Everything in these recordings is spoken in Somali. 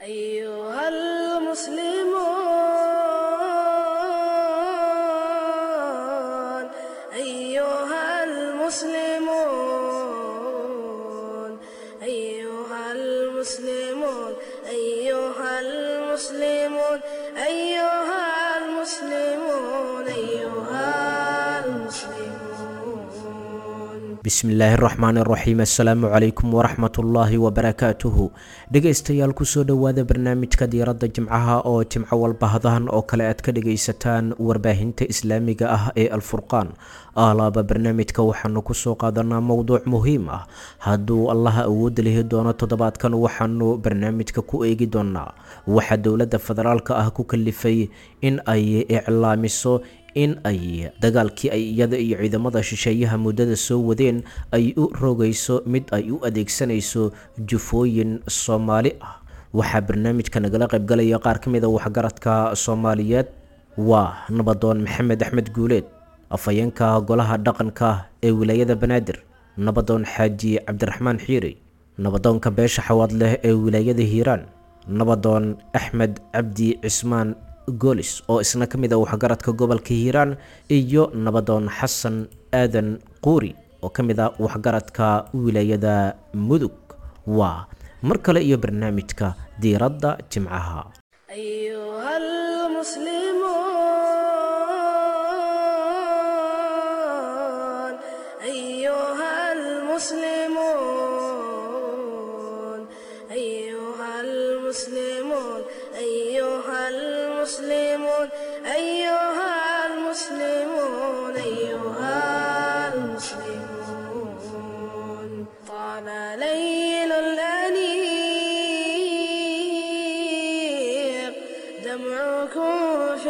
أيها المسلمون أيها المسلمون أيها المسلمون أيها المسلمون أيها المسلمون أيها المسلمون bismillaahi raxmaan raxiim assalaamu calaykum waraxmatullaahi wabarakaatuhu dhegaystayaal kusoo dhowaada barnaamijka diiradda jimcaha oo jimco walba hadahan oo kale aad ka dhagaysataan warbaahinta islaamiga ah ee alfurqaan aalaaba barnaamijka waxaanu kusoo qaadanaa mowduuc muhiim ah hadduu allaha awoodda lihi doono toddobaadkan waxaanu barnaamijka ku eegi doonaa waxaa dowladda federaalka ah ku kalifay in ay iclaamiso in ay dagaalkii ay iyada iyo ciidamada shisheeyaha muddada soo wadeen ay u rogayso mid ay u adeegsanayso jufooyin soomaali ah waxaa barnaamijka nagala qaybgalaya qaar ka mid a waxgaradka soomaaliyeed waa nabadoon maxamed axmed guuleed afhayeenka golaha dhaqanka ee wilaayada banaadir nabadoon xaaji cabdiraxmaan xiiri nabadoonka beesha xawaad leh ee wilaayada hiiraan nabadoon axmed cabdi cismaan goolis oo isna ka mid a waxgaradka gobolka hiiraan iyo nabadoon xasan aadan quuri oo ka mid a waxgaradka wilaayada mudug waa mar kale iyo barnaamijka diiradda jimcaha أيها المسلمون أيها المسلمون أيها المسلمون أيها المسلمون أيها المسلمون أيها المسلمون طال ليل الأنيق دمعكم في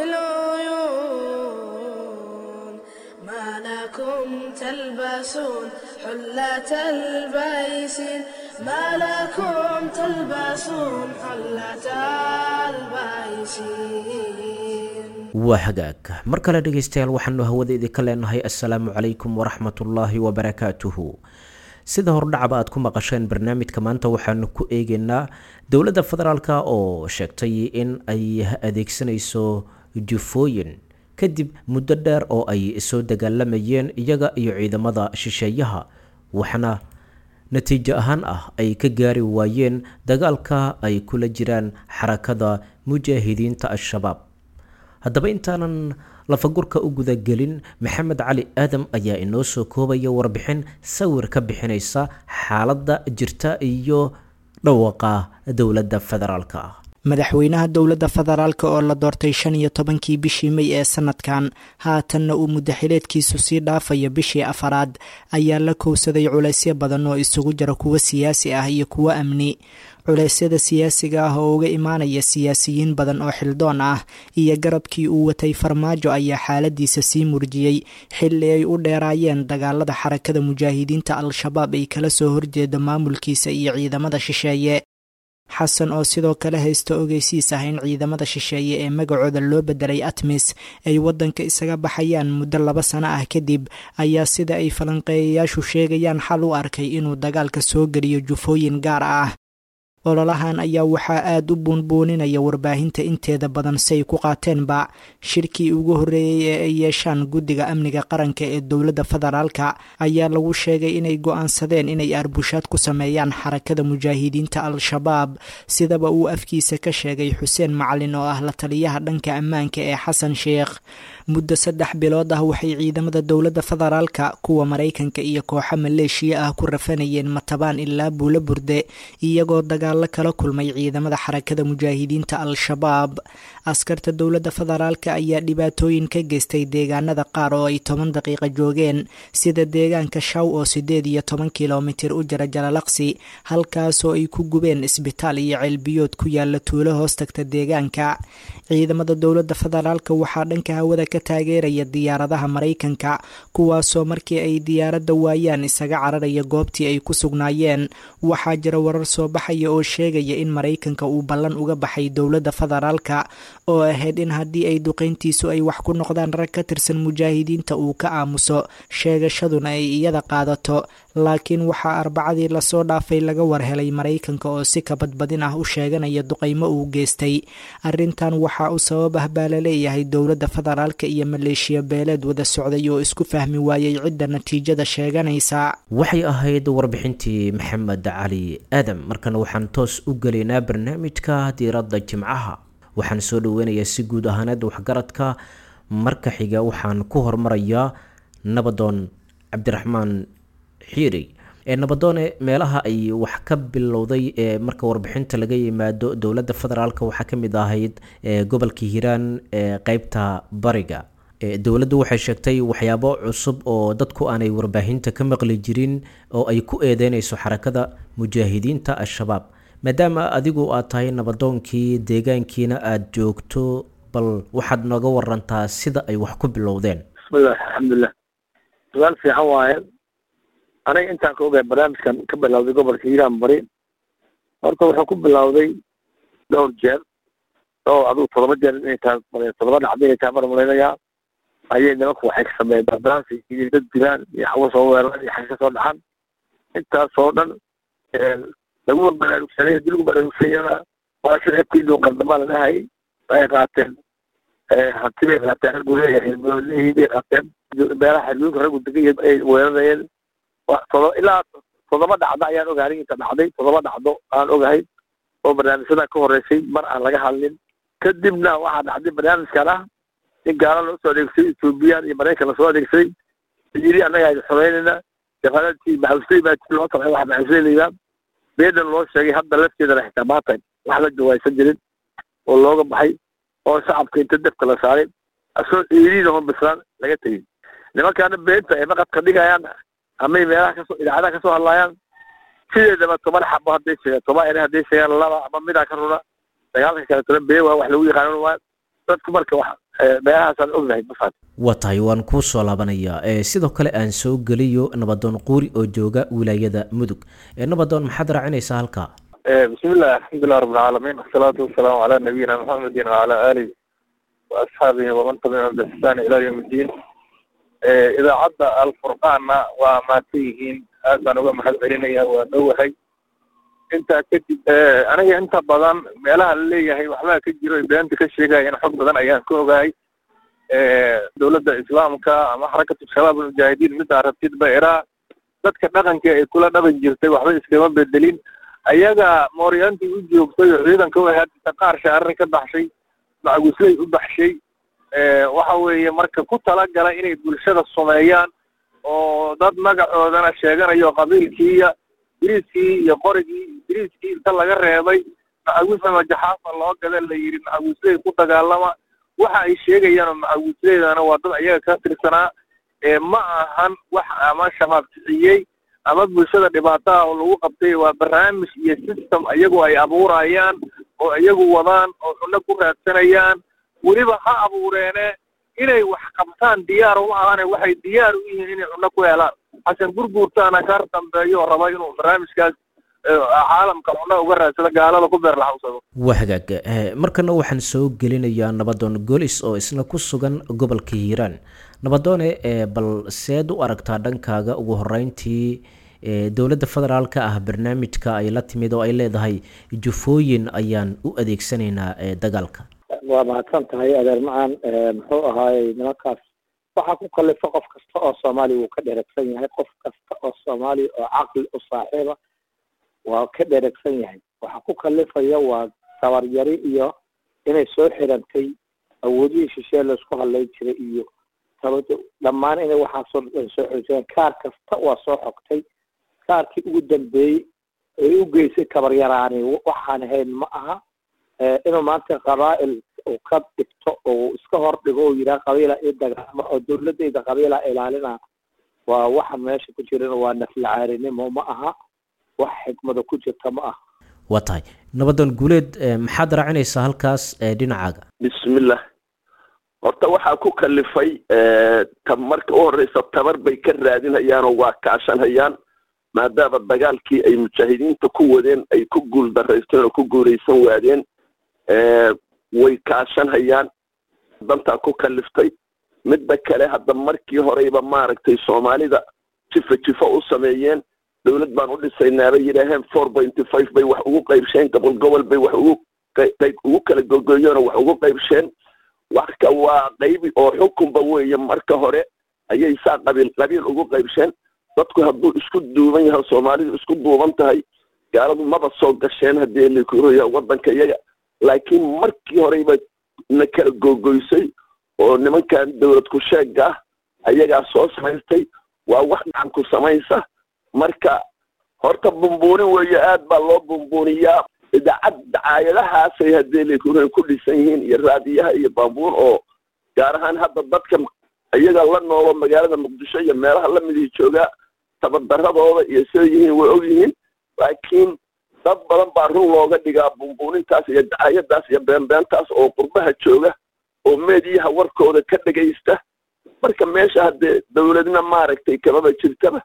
العيون ما لكم تلبسون حلة البيسين ما لكم تلبسون حلة البيسين waa hagaag mar kale dhegaystayaal waxaanu hawada idinka leenahay assalaamu calaykum waraxmatullaahi wabarakaatuhu sida hordhacaba aad ku maqasheen barnaamijka maanta waxaanu ku eegeynaa dowladda federaalk oo sheegtay in ay adeegsanayso jufooyin kadib muddo dheer oo ay soo dagaalamayeen iyaga iyo ciidamada shisheeyaha waxaana natiijo ahaan ah ay ka gaari waayeen dagaalka ay kula jiraan xarakada mujaahidiinta al-shabaab haddaba intaanan lafagurka u gudagelin maxamed cali aadam ayaa inoo soo koobaya warbixin sawir ka bixinaysa xaaladda jirta iyo dhawaqa dowladda federaalka ah madaxweynaha dowladda federaalk oo la doortay shan iyo tobankii bishii mey ee sanadkan haatanna uu muddaxileedkiisu sii dhaafaya bishii afaraad ayaa la kowsaday culaysyo badan oo isugu jira kuwo siyaasi ah iyo kuwo amni culeysyada siyaasiga ah oo uga imaanaya siyaasiyiin badan oo xildoon ah iyo garabkii uu watay farmaajo ayaa xaaladiisa sii murjiyey xilli ay u dheeraayeen dagaalada xarakada mujaahidiinta al-shabaab ay kala soo horjeeda maamulkiisa iyo ciidamada shisheeye xasan oo sidoo kale haysta ogeysiis ah in ciidamada shisheeye ee magacooda loo bedelay atmis ay waddanka isaga baxayaan muddo laba sano ah kadib ayaa sida ay falanqeeyayaashu sheegayaan xal u arkay inuu dagaalka soo geliyo jufooyin gaar ah ololahan ayaa waxaa aada u buunbuuninaya warbaahinta inteeda badan say ku qaateenba shirkii ugu horreeyey ee ay yeeshaan guddiga amniga qaranka ee dowladda federaalka ayaa lagu sheegay inay go-aansadeen inay arbushaad ku sameeyaan xarakada mujaahidiinta al-shabaab sidaba uu afkiisa ka sheegay xuseen macalin oo ah la taliyaha dhanka ammaanka ee xasan sheekh muddo saddex bilood ah waxay ciidamada dowladda federaalka kuwa maraykanka iyo kooxo maleeshiya ah ku rafanayeen matabaan ilaa buulo burde iyagoo dagaalo kala kulmay ciidamada xarakada mujaahidiinta al-shabaab askarta dowladda federaalka ayaa dhibaatooyin ka geystay deegaanada qaar oo ay toban daqiiqa joogeen sida deegaanka shaw oo sideed iyo toban kilomitir u jira jalalaqsi halkaasoo ay ku gubeen isbitaal iyo ceelbiyood ku yaala tuulo hoos tagta deegaanka ciidamada dowladda federaalka waxaa dhanka hawada ka taageeraya diyaaradaha maraykanka kuwaasoo markii ay diyaaradda waayaan isaga cararaya goobtii ay ku sugnaayeen waxaa jira warar soo baxaya oo sheegaya in maraykanka uu ballan uga baxay dowladda federaalka oo ahayd in haddii ay duqeyntiisu ay wax ku noqdaan rag ka tirsan mujaahidiinta uu ka aamuso sheegashaduna ay iyada qaadato laakiin waxaa arbacadii lasoo dhaafay laga warhelay maraykanka oo si kabadbadin ah u sheeganaya duqeymo uu geystay arrintan waxaa u sabab ah baa laleeyahay dowladda federaalka iyo maleeshiya beeleed wada socday oo isku fahmi waayey cidda natiijada sheeganaysa waxay ahayd warbixintii maxamed cali aadam markana waxaan toos u gelaynaa barnaamijka diiradda jimcaha waxaan soo dhaweynayaa si guud ahaaneed waxgaradka marka xiga waxaan ku hormarayaa nabadoon cabdiraxmaan xiiri ee nabadoone meelaha ay wax ka bilowday ee marka warbixinta laga yimaado dowladda federaalk waxaa ka mid ahayd gobolka hiiraan ee qeybta bariga dowladdu waxay sheegtay waxyaabo cusub oo dadku aanay warbaahinta ka maqli jirin oo ay ku eedeynayso xarakada mujaahidiinta al-shabaab maadaama adigu aad tahay nabadoonkii deegaankiina aada joogto bal waxaad nooga warantaa sida ay wax ku bilowdeen bismillahi alxamdulilah su-aal fiican waaye aniga intaan ka ogahay barnaamijkan ka bilowday gobolka hiiraan bari horta wuxuu ku bilowday dhowr jeer oo adigu todoba jeer inay tahay todoba dhacda inay tahay mar malaynayaa ayay nimanku waxay ka sameeyeen barbaransi iyo dad dilaan iyo xawo soo weeraraan iyo xag ka soo dhaxan intaasoo dhan lagu baraarugsanay hadii lagu baraarugsanyana waa shacabkiinu qaldamaa la dhahay waxay qaateen hanti bay qaateen raggu leeyahay moolihii bay qaateen meelaha xadguudka raggu degan ay weerarayeen todo ilaa todoba dhacdo ayaan ogahay inta dhacday todoba dhacdo aan ogahay oo barnaamijyadan ka horeysay mar aan laga hadlin kadibna waxaa dhacday barnaamijkan ah in gaala loo soo adeegsaday ethoobiyan iyo maraykan lasoo adeegsaday yiri annaga aynu xoreynayna shaqaladii maxamusley baa loo tabay waxa maxamusley layidhaha beedan loo sheegay hadda lafteedana xitaa maanta wax la jawaysan jirin oo looga baxay oo shacabka inta defka la saaray asoo ciidiina hon bislaan laga tegin nimankaana beenta ay maqadka dhigayaan amay meelaha kasoo idaacadaha kasoo hadlaayaan sideedaba toban xabo hadday sheegaan toban ere hadday sheegaan laba ama midaa ka runa dagaalka kale toban bee waa wax lagu yaqaanan waa dadku marka wax meelahaasaan ognahay mafaat waa tahay waan kuu soo laabanayaa sidoo kale aan soo geliyo nabadoon quuri oo jooga wilaayada mudug nabadoon maxaad raacinaysaa halkaa bismillahi alxamdulilah rabbilcaalamiin wasalaatu wasalaamu calaa nabiyina maxamedin wacala aalihi wa asxaabihi waman tabicahum biixsaan ilaa yawm iddiin idaacadda alfurqaanna waa maadsan yihiin aad baan uga mahad celinaya waa dhowahay intaa kadib aniga inta badan meelaha la leeyahay waxbaa ka jiro beenta ka sheegayana xog badan ayaan ka ogahay dowladda islaamka ama xarakatu shabaab almujaahidiin middaa rabtid ba iraa dadka dhaqanka ay kula dhaqan jirtay waxba iskama bedelin ayaga mooryaantii u joogtay oo ciidanka u ahaad qaar shaarar ka baxshay macagusley u baxshay waxa weeye marka ku talagala inay bulshada sumeeyaan oo dad magacoodana sheeganayo qabiilkiiya biriiskii iyo qorigii biriiskii inta laga reebay macaguus ama jaxaafa loo gada la yidhi macaguusley ku dagaalama waxa ay sheegayaan oo macaguusleydana waa dad ayaga ka tirsanaa ma ahan wax ama shabaab kiciyey ama bulshada dhibaataha oo lagu qabtay waa barnaamij iyo system iyagu ay abuurayaan oo iyagu wadaan oo cunno ku raadsanayaan weliba ha abuureene inay wax qabtaan diyaar uma ahane waxay diyaar u yihiin inay cunno ku helaan xasan gurguurtaana kar dambeeyo oo raba inuu barnaamijkaas caalamka cunno uga raadsado gaalada ku beer laxawsado waa hagaag markana waxaan soo gelinayaa nabadoon golis oo isna ku sugan gobolka hiiraan nabadoone bal seed u aragtaa dhankaaga ugu horeyntii dowladda federaalka ah barnaamijka ay la timid oo ay leedahay jufooyin ayaan u adeegsanaynaa dagaalka waa mahadsan tahay adeer macaan muxuu ahaayey nimankaas waxaa ku kalifa qof kasta oo soomaaliya wuu ka dheregsan yahay qof kasta oo soomaaliya oo caqli u saaxiiba waa ka dheregsan yahay waxaa ku kalifaya waa tabaryari iyo inay soo xirantay awoodihii shishee laisku hadlay jiray iyo tabado dhammaan inay waxaasoo dhan soo xirteen kaar kasta waa soo xogtay kaarkii ugu dambeeyey ay u geysay tabaryaraani waxaan ahayn ma aha inuu maanta qabaa'il uu ka dhigto oo iska hor dhigo oo yidhaha qabiila ii dagaama oo dowladayda qabiila ilaalina waa waxa meesha ku jiran waa naflacaarinimo ma aha wax xikmada ku jirta ma aha waa tahay nabadoon guuleed maxaad raacinaysaa halkaas dhinacaaga bismillah horta waxaa ku kalifay ta marka u horeysa tabar bay ka raadinhayaanoo waa kaashanhayaan maadaama dagaalkii ay mujaahidiinta ku wadeen ay ku guul daraysteen oo ku guulaysan waadeen way kaashanhayaan dantaa ku kaliftay midda kale hadda markii horeyba maaragtay soomaalida jifa jifa u sameeyeen dowlad baan u dhisaynaa bay yidhaaheen four pointy five bay wax ugu qaybsheen gobol gobol bay wax ugu qayb ugu kala gogoyeen oo wax ugu qaybsheen waxka waa qaybi oo xukunba weeye marka hore ayay saa qabiil qabiil ugu qaybsheen dadku hadduu isku duuban yahay soomaalidu isku duuban tahay gaaladu maba soo gasheen haddii likuroya waddanka iyaga laakiin markii horeyba na kala gogoysay oo nimankan dowlad ku sheega ah ayagaa soo samaystay waa wax gacan ku samaysa marka horta bumbuunin weeye aad baa loo bumbuuniyaa idaacad dacaayadahaasay haddii likuroya ku dhisan yihiin iyo raadiyaha iyo bambuun oo gaar ahaan hadda dadka iyaga la noolo magaalada muqdisho iyo meelaha lamidii joogaa tabardaradooda iyo siday yihiin way og yihiin laakiin dad badan baa run looga dhigaa bumbuunintaas iyo dacaayadaas iyo beenbeentaas oo qurbaha jooga oo meediyaha warkooda ka dhegaysta marka meesha haddee dowladna maaragtay kamaba jirtaba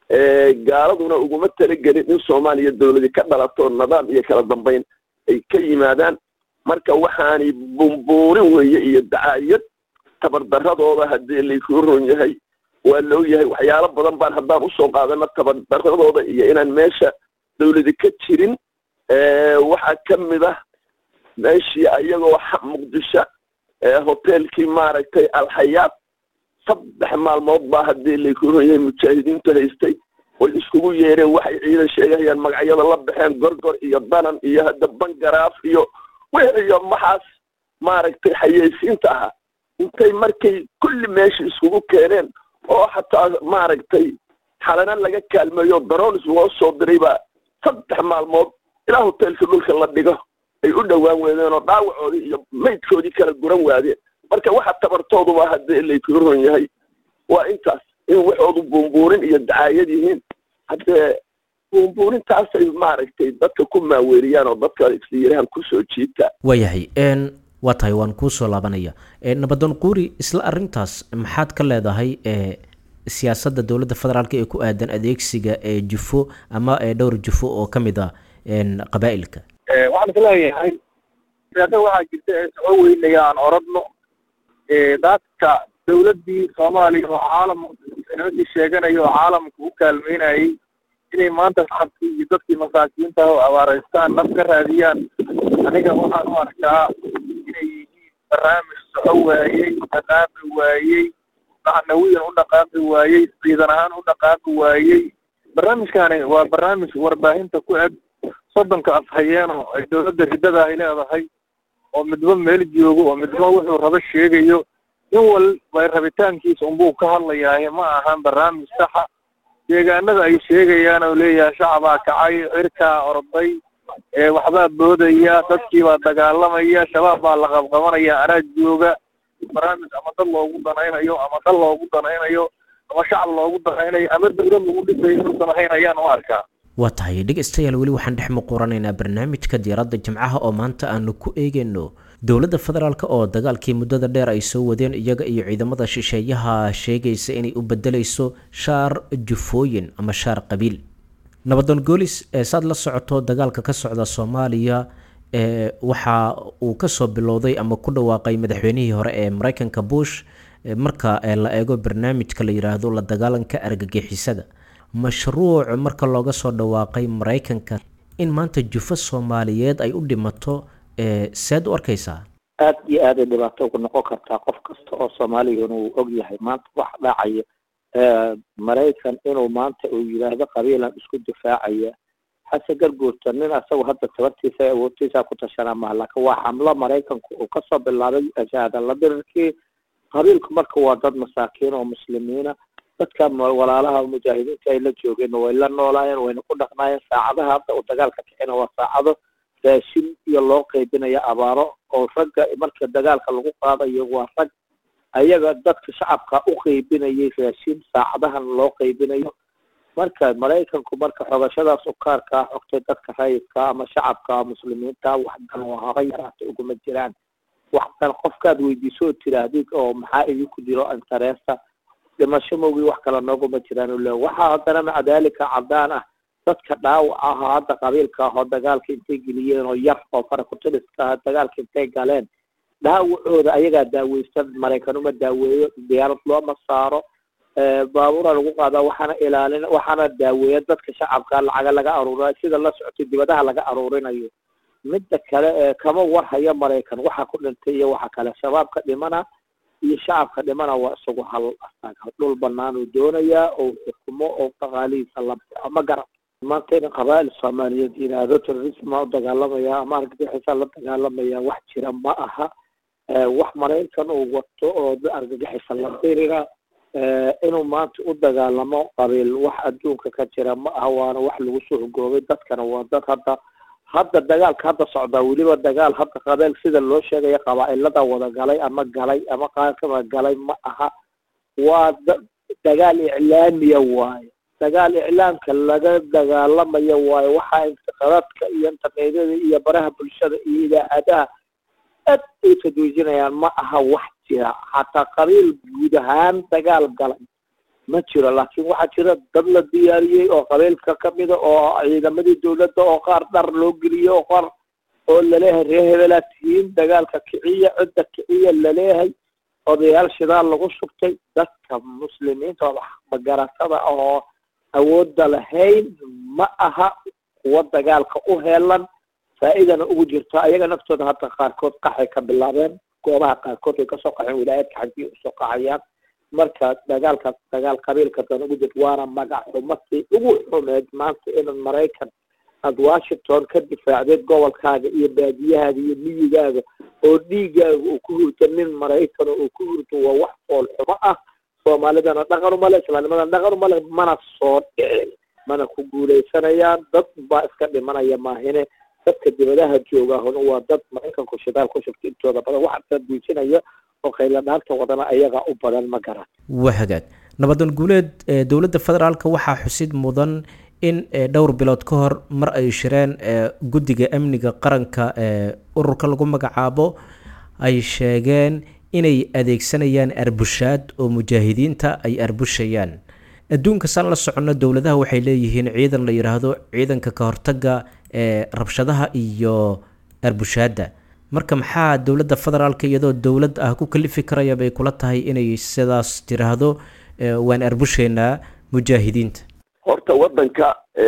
gaaladuna uguma talagelin in soomaaliya dowladi ka dhalato nidaam iyo kala dambayn ay ka yimaadaan marka waxaani bumbuurin weeye iyo dacaayad tabardaradooda haddii laykuu ron yahay waa la og yahay waxyaalo badan baan haddaan usoo qaadano tabardaradooda iyo inaan meesha dowladi ka jirin waxaa ka mid ah meeshii ayagoo muqdisho hoteelkii maaragtay alxayaat saddex maalmood baa haddii laykuu ron yahay mujaahidiintu haystay way iskugu yeereen waxay ciidan sheegahayaan magacyada la baxeen gorgor iyo danan iyo hadda bangaraaf iyo wixiyo maxaas maaragtay xayeysiinta ahaa intay markay kulli meesha iskugu keeneen oo xataa maaragtay xalana laga kaalmeeyo daroonis loo soo diray baa saddex maalmood ilaa hoteelka dhulka la dhigo ay u dhowaan weedeen oo dhaawacoodii iyo maydkoodii kala guran waadeen marka waxa tabartooduba haddii laykuu ron yahay waa intaas in waxoodu buumbuurin iyo dacaayad yihiin haddee buumbuurintaasay maaragtay dadka ku maaweeliyaan oo dadka isyirahan kusoo jiita waayahay waa tahay waan kuusoo laabanaya nabadoon quuri isla arintaas maxaad ka leedahay siyaasadda dowladda federaalk ee ku aadan adeegsiga ee jufo ama dhowr jufo oo ka mid a qabaa'ilka waxaan isleeyahay siyaasada waxaa jirta ee soo weynaya aan oradno dadka dowladdii soomaaliya oo caalam nimankii sheeganaya oo caalamka u kaalmeynayay inay maanta shacabkii iyo dadkii masaakiinta oo abaaraystaan naf ka raadiyaan aniga waxaan u arkaa inay yihiin barnaamij soco waayey dhaqaaqi waayey macnawiyan u dhaqaaqi waayey ciidan ahaan u dhaqaaqi waayey barnaamijkaani waa barnaamij warbaahinta ku eg soddonka afhayeeno ay dowladda riddada ay leedahay oo midba meel joogo oo midba wuxuu rabo sheegayo in walba rabitaankiisa unbuu ka hadlayaaye ma ahan barnaamij saxa deegaanada ay sheegayaan oo leeyahay shacabaa kacay cirkaa orday waxbaa boodaya dadkii baa dagaalamaya shabaab baa la qabqabanaya anaa jooga barnaamij ama dad loogu danaynayo ama dal loogu danaynayo ama shacab loogu danaynayo ama dowlad lagu dhisayo inuusan ahayn ayaan u arkaa waa tahay dhegeystayaal weli waxaan dhex muquranaynaa barnaamijka diyaaradda jimcaha oo maanta aanu ku eegayno dowladda federaalk oo dagaalkii muddada dheer ay soo wadeen iyaga iyo ciidamada shisheeyaha sheegaysa inay u bedelayso shaar jufooyin ama shaar qabiil nabadoon goolis saad la socoto dagaalka ka socda soomaaliya waxa uu kasoo bilowday ama ku dhawaaqay madaxweynihii hore ee mareykanka bush marka la eego barnaamijka la yiraahdo la dagaalanka argagixisada mashruuc marka looga soo dhawaaqay mareykanka in maanta jufo soomaaliyeed ay u dhimato seed u arkaysaa aad iyo aad ay dhibaato ugu noqon kartaa qof kasta oo soomaaligana uu og yahay maanta wax dhacaya maraykan inuu maanta uu yidhaahdo qabiilan isku difaacaya xase garguurta nin asagu hadda tabartiisa ee awoodtiisa ku tashanaa maha laakiin waa xamlo maraykanku uu kasoo bilaabay shahaadala dirirkii qabiilku marka waa dad masaakiin oo muslimiina dadka walaalaha mujaahidiinta ay la joogeen way la noolaayeen wayna ku dhaqnaayeen saacadaha hadda uu dagaalka kicina waa saacado raashin iyo loo qaybinaya abaaro oo ragga marka dagaalka lagu qaadayo waa rag ayaga dadka shacabka u qaybinayay raashin saacadahan loo qaybinayo marka maraykanku marka xogashadaas ukaarkaa xogtay dadka rayidka ama shacabka muslimiinta waxdan oo haba yaraata uguma jiraan waxdan qofkaad weydiiso oo tiraahdid oo maxaa idinku jiro interesta dhimasho mowgii wax kale nooguma jiraan ule waxaa haddana maca daalika cadaan ah dadka dhaawac ahaa hadda qabiilka ahoo dagaalka intay geliyeen oo yar oo farakutiliska ah dagaalka intay galeen dhaawacooda ayagaa daaweysan maraykan uma daaweeyo diyaarad looma saaro baabuura lagu qaadaa waxaana ilaalin waxaana daaweeya dadka shacabka lacaga laga aruurinayo sida la socotay dibadaha laga aruurinayo midda kale ee kama warhaya maraykan waxa ku dhintay iyo waxa kale shabaabka dhimana iyo shacabka dhimana waa isagu hal asaga dhul banaan uu doonayaa oo xukumo oo dhaqaalihiisa la ama garab maanta in qabaa'il soomaaliyeed yidhaahdo terrorisma u dagaalamaya ama argagixisa la dagaalamaya wax jira ma aha wax maraykan uu wato oo argagixisa la dirira inuu maanta u dagaalamo qabiil wax adduunka ka jira ma aha waana wax lagu soo hogoobay dadkana waa dad hadda hadda dagaalka hadda socdaa weliba dagaal hadda qabeel sida loo sheegaya qabaa'ilada wada galay ama galay ama qaarkaba galay ma aha waa dagaal iclaamiya waayo dagaal iclaamka laga dagaalamayo waayo waxaa intiqaadadka iyo internetyada iyo baraha bulshada iyo idaacadaha aad ay tadwiijinayaan ma aha wax jira xataa qabiil guud ahaan dagaal galay ma jiro laakiin waxaa jira dad la diyaariyey oo qabiilka kamida oo ciidamadii dawladda oo qaar dhar loo geliyey oo qaar oo laleeyahay reer hebelaa tihiin dagaalka kiciya cidda kiciya laleeyahay odayaal shidaal lagu shubtay dadka muslimiinta oo magaratada oo awoodda lahayn ma aha kuwa dagaalka u heelan faa-idana ugu jirto ayaga naftooda hadda qaarkood qaxay ka bilaabeen goobaha qaarkood way kasoo qaxeen wilaayadka xaggii usoo qaxayaan marka dagaalkaas dagaal qabiilka dan ugu jirto waana magac xumadii ugu xumeed maanta in maraykan aada washington ka difaacdeed gobolkaaga iyo baadiyahaaga iyo miyigaaga oo dhiigaaga uu ku hurto nin maraykan oo uu ku hurto waa wax fool xumo ah soomaalidana dhaqan umale islaamnimadana dhaqan umale mana soo dhicin mana ku guuleysanayaan dad baa iska dhimanaya maahine dadka dibadaha joogahuna waa dad maraykanku shidaal ku shugta intooda badan waxa tadwiijinaya oo qayla dhaanta wadana ayagaa u badan ma garan waa hagaag nabadan guuleed dowladda federaalka waxaa xusid mudan in dhowr bilood ka hor mar ay shireen guddiga amniga qaranka ee ururka lagu magacaabo ay sheegeen inay adeegsanayaan arbushaad oo mujaahidiinta ay arbushayaan adduunka saan la soconno dowladaha waxay leeyihiin ciidan la yidhaahdo ciidanka ka hortaga ee rabshadaha iyo arbushaadda marka maxaa dowladda federaalka iyadoo dowlad ah ku kalifi karaya bay kula tahay inay sidaas tiraahdo waan arbushaynaa mujaahidiinta horta waddanka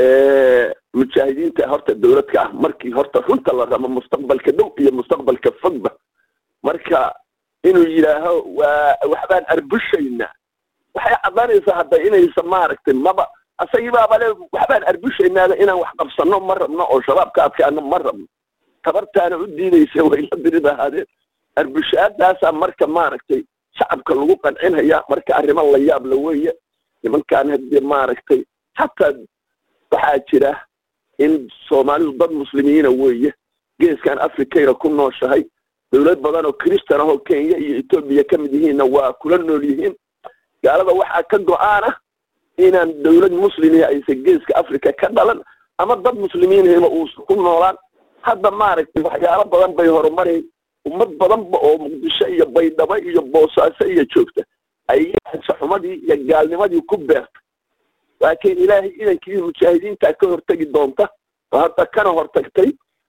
mujaahidiinta horta dowladka ah markii horta runta la rabo mustaqbalka dhow iyo mustaqbalka fogba marka inuu yidhaaho waa waxbaan arbushaynaa waxay caddaanaysaa hadda inaysa maaragtay maba asagiibaaba le waxbaan arbushaynaaga inaan wax qabsano ma rabno oo shabaab ka adkaano ma rabno tabartaana u diidaysa way la diri lahaadeen arbushaadaasaa marka maaragtay shacabka lagu qancinaya marka arrimo la yaab la weeye nimankaan haddii maaragtay hataa waxaa jira in soomaalidu dad muslimiina weeye geeskan africayna ku nooshahay dowlad badan oo christan ahoo kenya iyo etoobiya ka mid yihiinna waa kula nool yihiin gaalada waxaa ka go-aan ah inaan dowlad muslimihi aysan geeska africa ka dhalan ama dad muslimiinhiba uusan ku noolaan hadda maaragtay waxyaalo badan bay horumari ummad badanba oo muqdisho iyo baydhabo iyo boosaaso iyo joogta ay xumadii iyo gaalnimadii ku beerta laakiin ilaahay idankii mujaahidiinta ka hortegi doonta oo hadda kana hortagtay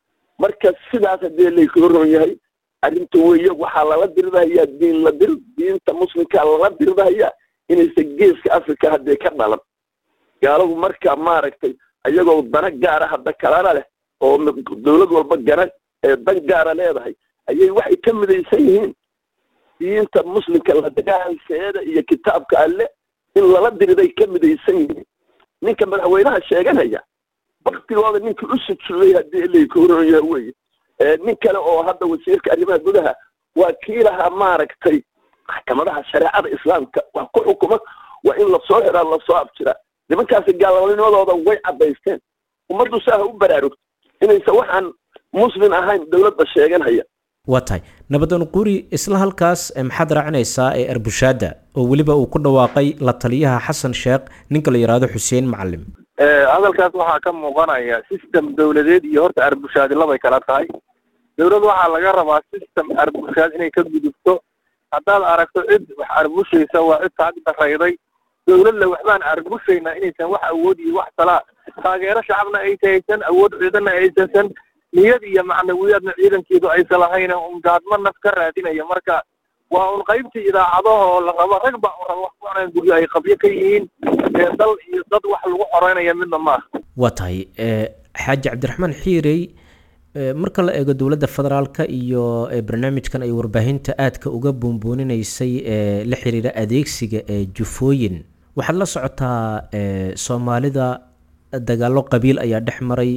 marka sidaas haddii layka ron yahay arrinta weeye waxaa lala dirdahayaa diin la dir diinta muslimkaa lala dirdahayaa inaysan geeska africa haddee ka dhalan gaaladu marka maaragtay ayagoo dana gaara hadda kalana leh oo dowlad walba gana ee dan gaara leedahay ayay waxay ka midaysan yihiin diinta muslimka la dagaalkeeda iyo kitaabka alle in lala diriday ka midaysan yihiin ninka madaxweynaha sheeganaya baktigooda ninkii u sujuuday haddii layka horon yaha weye nin kale oo hadda wasiirka arrimaha gudaha waa kii lahaa maaragtay maxkamadaha shareecada islaamka wax ku xukuma waa in lasoo xiraa lasoo abjiraa nimankaasi gaalnimadooda way caddaysteen ummaddu saaha u baraarugto inaysan waxaan muslim ahayn dowladda sheeganhaya waa tahay nabadan quri isla halkaas maxaad raacinaysaa ee arbushaadda oo weliba uu ku dhawaaqay la taliyaha xasan sheekh ninka la yidhaahdo xuseen macalim hadalkaas waxaa ka muuqanaya system dowladeed iyo horta arbushaadi labay kala tahay dowlad waxaa laga rabaa system arbushaad inay ka gudubto haddaad aragto cid wax arbushaysa waa cid taag darayday dowladle waxbaan arbushaynaa inaysan wax awood iyo wax talaa taageero shacabna ay tahaysan awood ciidanna aysansan niyad iyo macnawiyaadna ciidankeedu aysan lahayn un gaadmo naf ka raadinaya marka waa un qaybtii idaacadaha oo la rabo rag baa un raba wax ku cunaan guryo ay qabyo ka yihiin ee dal iyo dad wax lagu xoreynaya midna maaha waa tahay xaaji cabdiraxmaan xiirey marka la eego dowladda federaalka iyo barnaamijkan ay warbaahinta aadka uga buunbuuninaysay ee la xiriira adeegsiga ee jufooyin waxaad la socotaa soomaalida dagaallo qabiil ayaa dhex maray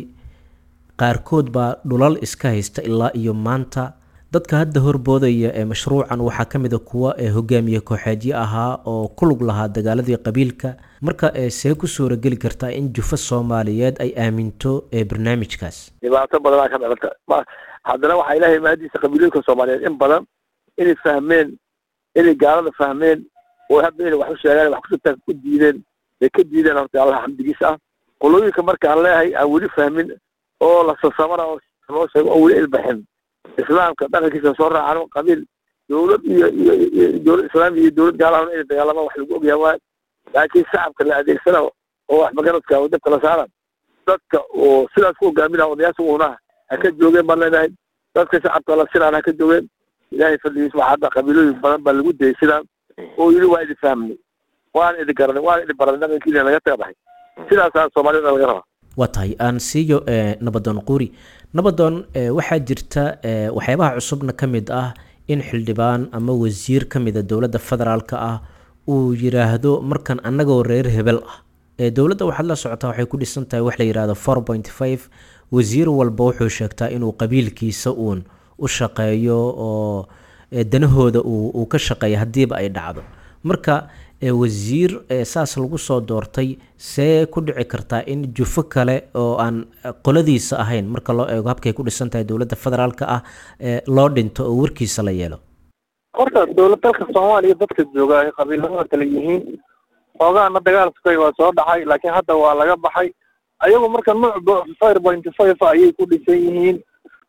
qaarkood baa dhulal iska haysta ilaa iyo maanta dadka hadda horboodaya ee mashruucan waxaa ka mid a kuwa ee hogaamiye kooxeedyo ahaa oo ku lug lahaa dagaaladii qabiilka marka see ku suurageli kartaa in jufo soomaaliyeed ay aaminto ee barnaamijkaas dhibaato badanaa ka dhalata ma haddana waxaa ilahay maadiisa qabiilooyinka soomaaliyeed in badan inay fahmeen inay gaalada fahmeen oo hadda inay wax u sheegaan wax kusutaa ku diideen bay ka diideen horta allah xamdigiisa ah qolooyinka marka aan leeyahay aan weli fahmin oo la sasamana oo loo sheego oo weli ilbaxin islaamka dhaqankiisa soo raacano qabiil dowlad iyo iyo iyo dowlad islaam iyo dowlad gaalahan inay dagaalamaan wax lagu ogyahay waayo laakiin shacabka la adeegsana oo wax magaradka oo dabka la saaran dadka oo sidaas ku hogaaminaa odayaasha uunaha ha ka joogeen baan leenahay dadka shacabka la sinaan ha ka joogeen ilaahay fadligiis waxaa hadda qabiilooyin badan baa lagu dayay sidaan oo yidhi waa idin fahmnay waan idin garanay waan idin baranay dhaqankiina naga taga baxay sidaasaa soomaalida laga rabaa waa tahay aan siiyo nabadoon quri nabadoon waxaa jirta waxyaabaha cusubna ka mid ah in xildhibaan ama wasiir ka mida dowladda federaalka ah uu yiraahdo markan annagoo reer hebel ah dowladda waxaad la socotaa waxay ku dhisan tahay wax la yidhahdo four point five wasiir walba wuxuu sheegtaa inuu qabiilkiisa uun u shaqeeyo oo danahooda uu ka shaqeeya haddiiba ay dhacdo marka wasiir saas lagu soo doortay see ku dhici kartaa in jufo kale oo aan qoladiisa ahayn marka loo eego habkay ku dhisan tahay dowladda federaalka ah loo dhinto oo warkiisa la yeelo horta dowlad dalka soomaaliya dadka jooga ay qabiilada kale yihiin xoogaana dagaal sukay waa soo dhacay laakiin hadda waa laga baxay ayagu marka nuucba fire point five ayay ku dhisan yihiin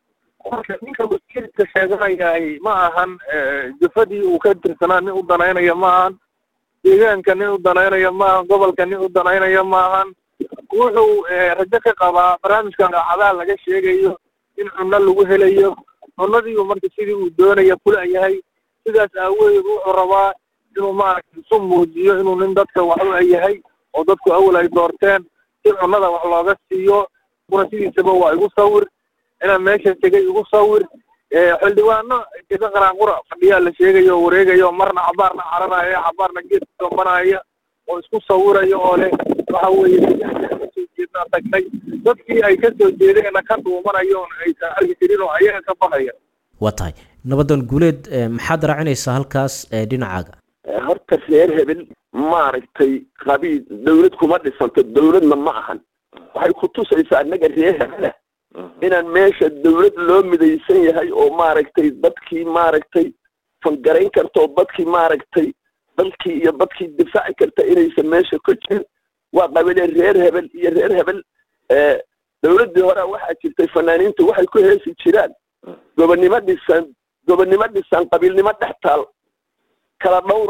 marka ninka wasiirka sheeganayahay ma ahan jufadii uu ka tirsanaa nin u danaynaya ma ahan deegaanka nin u danaynaya maahan gobolka nin u danaynaya maahan wuxuu rajo ka qabaa barnaamijkan daacadaha laga sheegayo in cunno lagu helayo cunnadiibu marka sidii uu doonaya kula yahay sidaas aawadeed wuxuu rabaa inuu maaragtay isu muujiyo inuu nin dadka wax u yahay oo dadku awal ay doorteen si cunnada wax looga siiyo kuna sidiisaba waa igu sawir inaan meesha tegay igu sawir xildhibaano jega qaraanqura fadhiyaa la sheegayo oo wareegayo marna cabaarna cararaya cabaarna geedka doombanaya oo isku sawiraya oo leh waxa weeye kasoo jeednaa tagnay dadkii ay kasoo jeedeenna ka dhuumanayo oon aysan arki jirin oo ayaga ka baxaya waa tahay nabadoon guuleed maxaad raacinaysaa halkaas dhinacaaga horta reer hebel maaragtay qabiil dawlad kuma dhisanto dawladna ma ahan waxay ku tusaysaa annaga reer hebela inaan meesha dawlad loo midaysan yahay oo maaragtay dadkii maaragtay fangarayn karta oo dadkii maaragtay dalkii iyo dadkii difaaci karta inaysan meesha ku jirin waa qabile reer hebel iyo reer hebel dawladdii hore waxaa jirtay fanaaniintu waxay ku heesi jiraan gobonnimo dhisan gobonnimo dhisan qabiilnimo dhex taal kala dhowra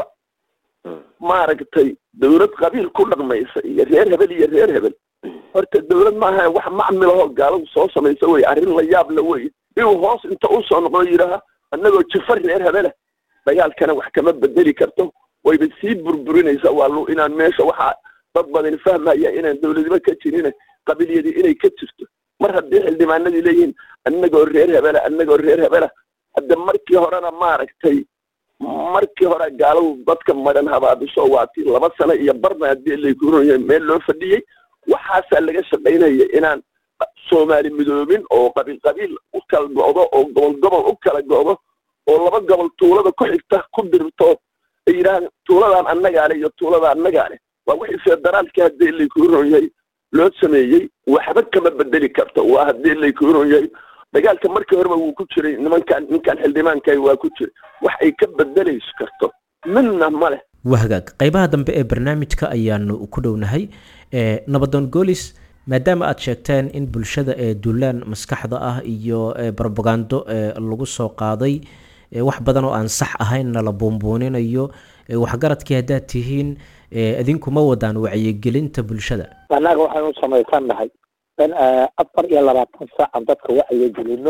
maaragtay dawlad qabiil ku dhaqmaysa iyo reer hebel iyo reer hebel horta dawlad maaha wax macmilahoo gaaladu soo samaysa wey arrin la yaab la wey inuu hoos inta u soo noqdo yidhaaha annagoo jifa reer hebela dagaalkana wax kama bedeli karto wayba sii burburinaysaa waa lu inaan meesha waxaa dad badan fahmaya inaan dawladnimo ka jirin qabiilyadii inay ka jirto mar haddii xildhibaanadii leeyihiin annagoo reer hebela annagoo reer hebela hadda markii horena maaragtay markii hore gaaladu dadka madhan habaabisho waatii laba sano iyo barna haddii lakuronyahay meel loo fadhiyey waxaasaa laga shaqaynaya inaan soomaali midoobin oo qabiil qabiil u kala go'do oo gobol gobol u kala go'do oo laba gobol tuulada ku xigta ku dirto ay yidhahaan tuuladaan annagaa leh iyo tuulada annagaa leh waa wixii federaalkii haddii laykuron yahay loo sameeyey waxba kama bedeli karto waa haddii laykuron yahay dagaalka markii horeba wuu ku jiray nimankan ninkan xildhibaankahi waa ku jiray wax ay ka bedelayso karto midna ma leh waa hagaag qaybaha dambe ee barnaamijka ayaanu ku dhownahay nabadoon goolis maadaama aad sheegteen in bulshada ee duulaan maskaxda ah iyo brobagando lagu soo qaaday wax badan oo aan sax ahaynna la buunbuuninayo waxgaradkii haddaad tihiin idinkuma wadaan wacyigelinta bulshada annaga waxaynu samaysan nahay in afar iyo labaatan saacan dadka wacyigelino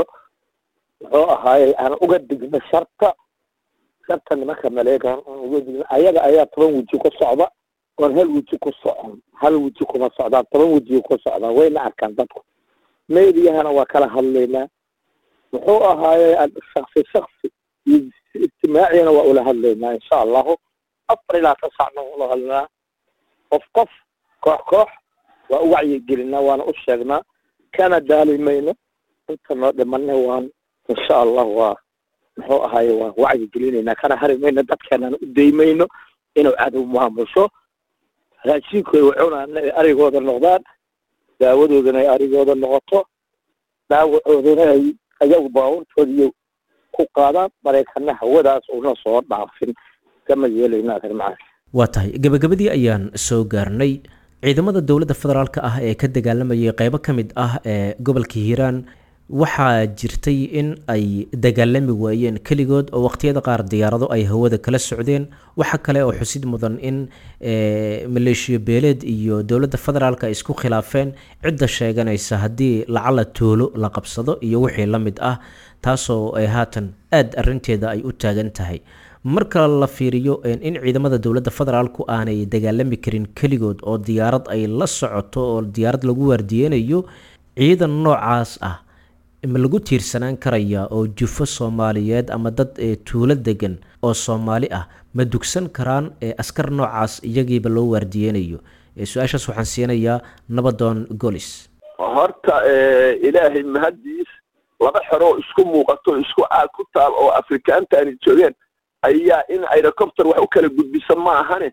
muxuu ahaaye aan uga digno sharta sharta nimanka maleegan aan uga digno ayaga ayaa toban weji ku socda oon hal weji ku socon hal weji kuma socdaan toban weji ku socdaan wayna arkaan dadku meediyahana waa kala hadlaynaa muxuu ahaaye shaksi shaksi iyo ijtimaaciyana waa ula hadlaynaa insha allahu afar ilaa ka saacna ula hadlaynaa qof qof koox koox waa u wacyigelinaa waana u sheegnaa kana daali mayno inta noo dhimana waan insha allah waa muxuu ahaaye waan wacyigelinaynaa kana hari mayno dadkeenana u daymayno inuu cadow maamusho raashinkooda wacunana ay arigooda noqdaan daawadoodana ay arigooda noqoto dhaawacoodana ay ayagu baabuurtooda iyo ku qaadaan maraykana hawadaas una soo dhaafin kama yeelayno adeer macaan waa tahay gabagabadii ayaan soo gaarnay ciidamada dowladda federaalka ah ee ka dagaalamayay qeybo ka mid ah ee gobolka hiiraan waxaa jirtay in ay dagaalami waayeen keligood oo waqtiyada qaar diyaarado ay hawada kala socdeen waxa kale oo xusid mudan in maleeshiyo beeleed iyo dowladda federaalk ay isku khilaafeen cidda sheeganaysa haddii lacala toolo la qabsado iyo wixii la mid ah taasoo ay haatan aada arinteeda ay u taagan tahay marka la fiiriyo in ciidamada dowladda federaalku aanay dagaalami karin keligood oo diyaarad ay la socoto oo diyaarad lagu waardiyeynayo ciidan noocaas ah ma lagu tiirsanaan karaya oo jufo soomaaliyeed ama dad tuulo degan oo soomaali ah ma dugsan karaan askar noocaas iyagiiba loo waardiyeynayo su-aashaas waxaan siinayaa nabadoon golis horta ilaahay mahaddiis laba xeroo isku muuqato isku aag ku taal oo afrikaanta aani joogeen ayaa in aerocopter wax u kala gudbisa ma ahane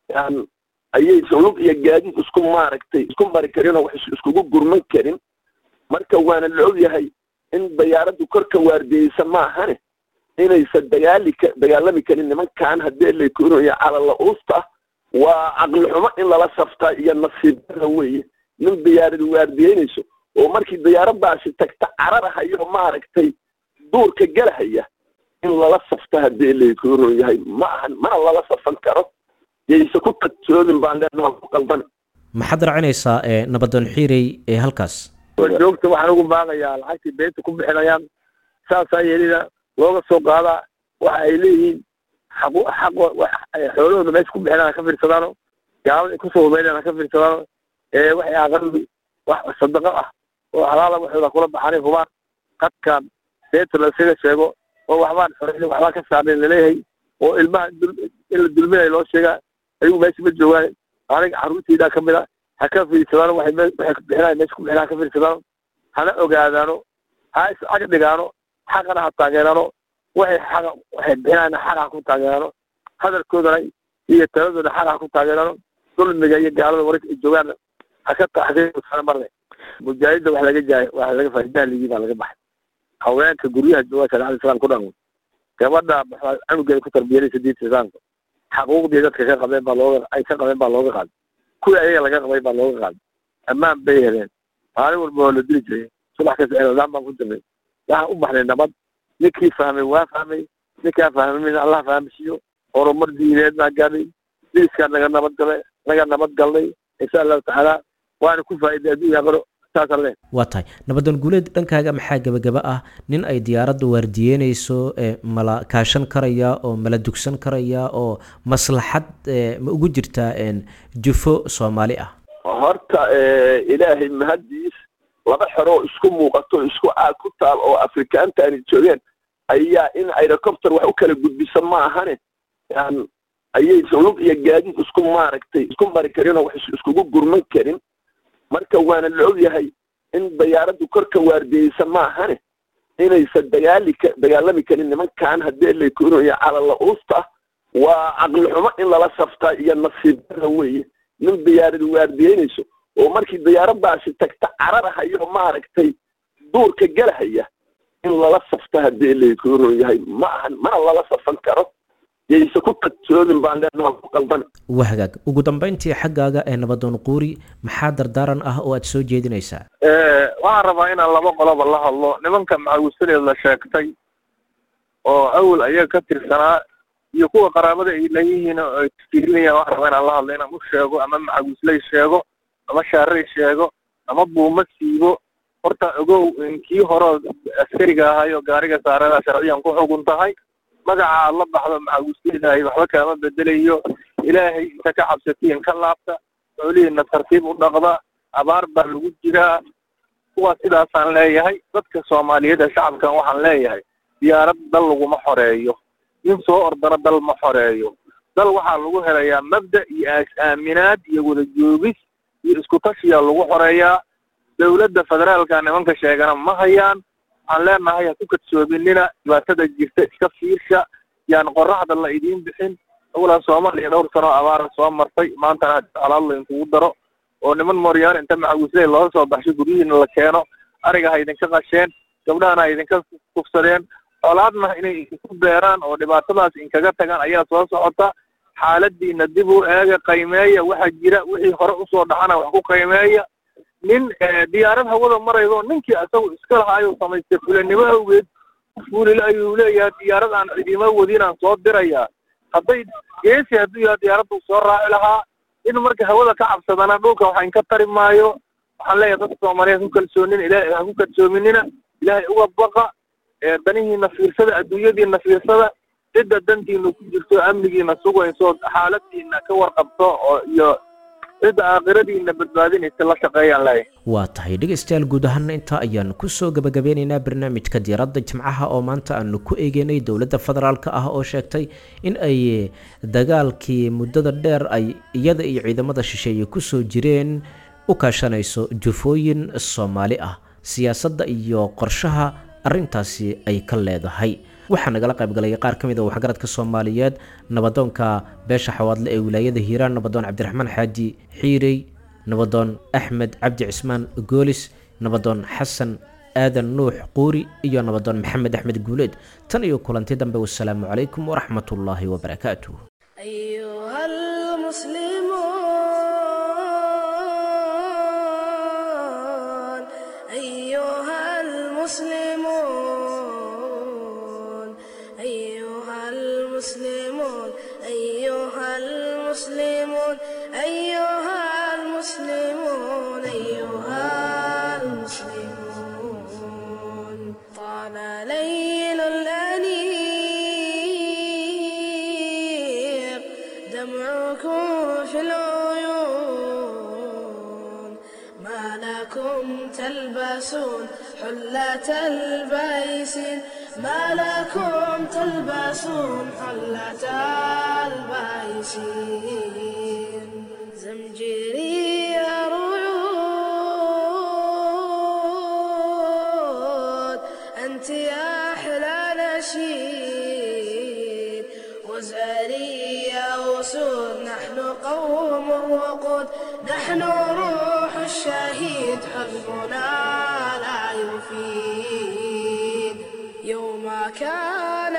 ayaysan lug iyo gaadiid isku maaragtay isku mari karinoo wax iskugu gurman karin marka waana la ogyahay in dayaaraddu korka waardiyeysa ma ahane inaysan dagaali ka dagaalami karin nimankan haddii lakunayo calala uusta waa caqli xumo in lala saftaa iyo nasiibada weeye nin diyaarad waardiyeynayso oo markii diyaaraddaasi tagta cararahayo maaragtay duurka galahaya in lala safta haddii lakunan yahay ma ahan mana lala safan karo yayse ku tagsoodin baan leenaha ku qaldan maxaad racinaysaa nabadoon xiirey ee halkaas joogta waxaan ugu baaqayaa lacagtii beenta ku bixinayaan saasaa yeelina looga soo qaadaa waxa ay leeyihiin xaq xaq xoolahooda meesha ku bixinaan ha ka fiirsadaano gaalada kusoo hubeynaan ha ka fiirsadaano waxay aqali wax sadaqo ah oo halaala waxooda kula baxaanay hubaan qadkan beenta la isaga sheego oo waxbaan xoreyn waxbaa ka saarnayn laleeyahay oo ilmaha in la dulminayo loo sheegaa ayagu meesha ma joogaan aniga carruurtaydaa ka mid a ha ka fiirsadaano waxay waxay bixinaya meesha ku bixinaan ha ka fiirsadaano hana ogaadaano ha iscag dhigaano xaqana ha taageerano waxay xaqa waxay bixinayaan xaqa ha ku taageerano hadalkoodana iyo taladooda xaqa ha ku taageerano dulmiga iyo gaalada wararka ay joogaan ha ka taxdiirsana marle mujaahidda wax laga jaay wax laga faa'iidaha ligii baa laga baxay haweenka guryaha jooga shareecada islaamka ku dhan gabadha canugeeda ku tarbiyanaysa diinta islaamka xaquuqdii dadka ka qabeen baa looga ay ka qabeen baa looga qaaday kuwii ayaga laga qabay baa looga qaaday ammaan bay heleen maalin walba waa la dili jiray subax kasta eladaan baan ku jirnay waxaan u baxnay nabad ninkii fahmay waa fahmay ninkaa fahmamin allah fahamsiiyo horumar diineed baan gaadhay diiskaa naga nabad galay naga nabad galnay insha allahu tacaala waana ku faa'iday adduunya aqaro saasaan leh waa tahay nabadoon guuleed dhankaaga maxaa gebagaba ah nin ay diyaaradda waardiyeynayso mala kaashan karaya oo mala dugsan karaya oo maslaxad ma ugu jirtaa jufo soomaali ah horta ilaahay mahaddiis laba xeroo isku muuqato isku aag ku taal oo afrikaanta aani joogeen ayaa in aerocopter wax u kala gudbisa ma ahane ayaysan lug iyo gaadiid isku maaragtay isku mari karinoo wax iskugu gurman karin marka waana la ogyahay in dayaaraddu korka waardiyeysa ma ahane inaysan dagaali ka dagaalami karin nimankan haddii lakunayo calala uusta waa caqli xumo in lala saftaa iyo nasiibada weeye nin diyaarad waardiyeynayso oo markii diyaaraddaasi tagta cararahayo maaragtay duurka galahaya in lala safta haddii lakunan yahay ma ahan mana lala safan karo yayse ku tagsoodin baan leenaha ku qaldan waa hagaag ugu dambeyntii xaggaaga ee nabadoon quuri maxaa dardaaran ah oo aad soo jeedinaysaa waxaan rabaa inaan laba qoloba la hadlo nimanka macawisadeed la sheegtay oo awal ayaga ka tirsanaa iyo kuwa qaraabada ay leeyihiin oo ay fiirinayaan waxaan rabaa inaan la hadlo inaan u sheego ama macawisley sheego ama shaarey sheego ama buuma siibo horta ogow kii hore askariga ahayo gaariga saarada sharciyan ku xugun tahay magaca aad la baxdo macawisleydahay waxba kaama bedelayo ilaahay inta ka cabsatiin ka laabta xoolihiina tartiib u dhaqda abaar baa lagu jiraa kuwaas sidaasaan leeyahay dadka soomaaliyeed ee shacabkan waxaan leeyahay diyaarad dal laguma xoreeyo nin soo ordana dal ma xoreeyo dal waxaa lagu helayaa mabda iyo aas-aaminaad iyo wada joogis iyo isku tashiyaa lagu xoreeyaa dowladda federaalka nimanka sheegana ma hayaan waxaan leenahay ha ku kadsoominina dhibaatada jirta iska fiirsha yaan qoraxda la idiin bixin awalaa soomaaliya dhowr sano abaara soo martay maantana alaad la inkugu daro oo niman mooryaan inta macawisley looga soo baxsho guryihiina la keeno ariga ha idinka qasheen gabdhahana ha idinka kufsadeen colaadna inay idinku beeraan oo dhibaatadaas inkaga tagaan ayaa soo socota xaaladiina dib u eega qaymeeya waxa jira wixii hore usoo dhacana wax ku qaymeeya nin diyaarad hawada maraydo ninkii isagu iska lahaayo samaystay fulanimo awgeed fuulile ayuu leeyahay diyaarad aan cidimo wadinaan soo dirayaa hadday geesi hadduu yaha diyaaraddu soo raaci lahaa in marka hawada ka cabsadana dhulka waxa inka tari maayo waxaan leeyahay dadka soomaaliyeed ku kalsoonin ilaahay ha ku kalsoominina ilaahay uga baqa danihiina fiirsada adduunyadiina fiirsada cidda dantiina ku jirto amnigiina sugayso xaaladiina ka warqabto oo iyo cidda aakhiradiina badbaadinaysa la shaqeeyaan leeyahay waa tahay dhegaystayaal guud ahaana intaa ayaanu kusoo gabagabeynaynaa barnaamijka diiradda jimcaha oo maanta aanu ku eegeynay dowladda federaalk ah oo sheegtay in ay dagaalkii muddada dheer ay iyada iyo ciidamada shisheeye kusoo jireen u kaashanayso jufooyin soomaali ah siyaasadda iyo qorshaha arrintaasi ay ka leedahay waxaa nagala qaybgalay qaar ka mid a waxgaradka soomaaliyeed nabadoonka beesha xawaadle ee wilaayada hiiraan nabadoon cabdiraxmaan xaaji xiirey nabadoon axmed cabdi cismaan goolis nabadoon xasan aadan nuux quuri iyo nabadoon maxamed axmed guuleed tan iyo kulanti dambe wasalaamu calaykum waraxmat ullaahi wabarakaatuh أيها المسلمون أيها المسلمون أيها المسلمون أيها المسلمون أيها المسلمون أيها المسلمون طال ليل الأنيق دمعكم في العيون ما لكم تلبسون حلة البيسين ما لكم تلبسون حلة البيسين زمجري رعود أنت يا أحلى نشيد وزاري يا أسود نحن قوم الوقود نحن روح الشهيد حزبنا لا يفيد يوم كان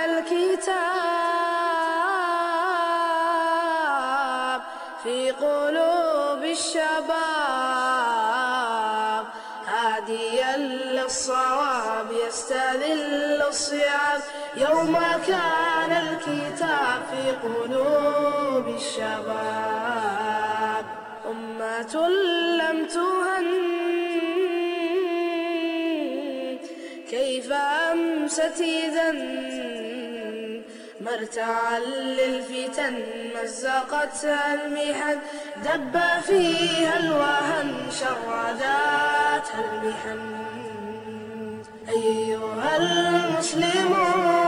الكتاب في قلوب الشباب هاديا للصواب يستذل الصيام يوم كان الكتاب في قلوب الشباب أمة لم تهن كيف أمست إذا مرتعا للفتن مزقتها المحن دب فيها الوهن شرداتها المحن أيها المسلمون